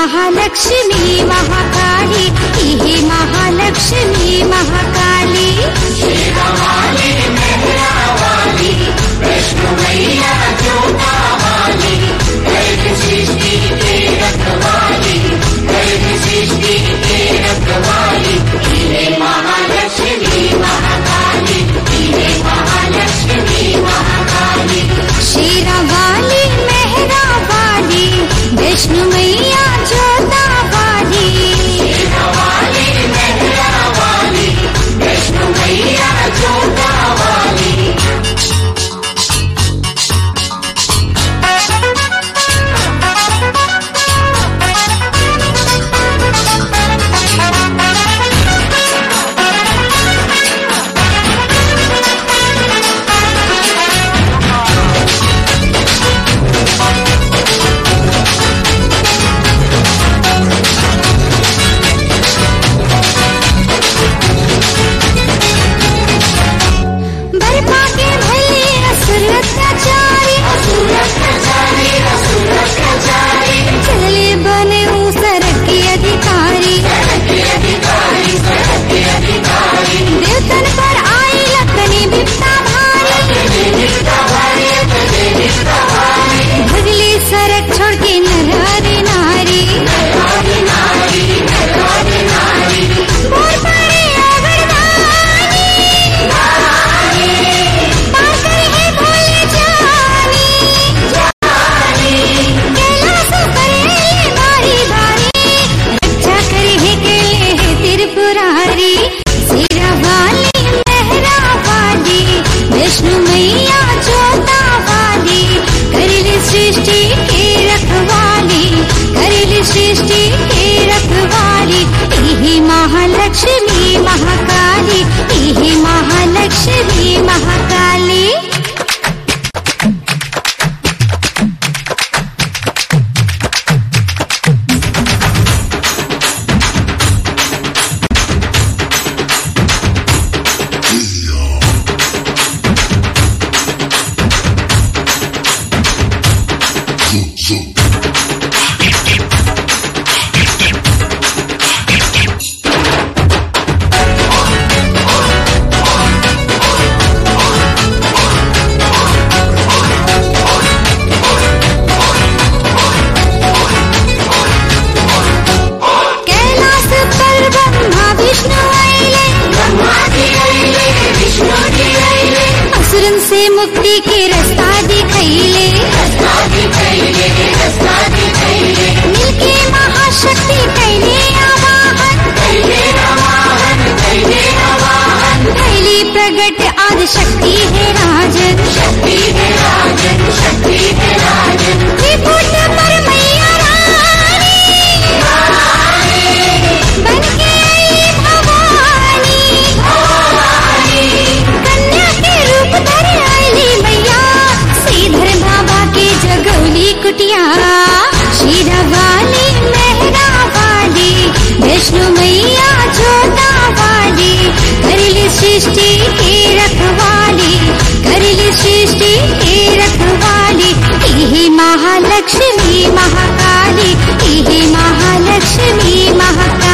महालक्ष्मी महाकाली इहे महालक्ष्मी महाकाली शेरा वाली मेहरा वाली विष्णु मैया जोता वाली बर्फा के भले असुर अत्याचारी चले बने ऊसर के अधिकारी देवतन पर आई लखनी बिपता भारी भगले सरक छोड़ के नर नारी बोल पड़े अगरदानी पाकर है भोले जानी कैलाश करे बारी बारी रक्षा करे है केले है त्रिपुरारी सिरा वाली मेहरा वाली विष्णु मैया जोता वाली करिल सृष्टि के रखवाली करिल सृष्टि के रखवाली इही महालक्ष्मी महाकाली इही महालक्ष्मी महाकाली कैलास पर ब्रह्मा विष्णु आइले असुरन से मुक्ति के रास्ता दिखैले मिलके महाशक्ति कैले आवाहन कैली प्रगट आदि शक्ति है राजन त्रिपुट पर मैया रानी बनके आई भवानी कन्या के रूप धर आईली मैया श्रीधर बाबा के जगौली कुटिया शीरा वाली मेहरा वाली विष्णु मैया जोता वाली करिल सृष्टि के रखवाली करिल सृष्टि के रखवाली इही महालक्ष्मी महाकाली इही महालक्ष्मी महाकाली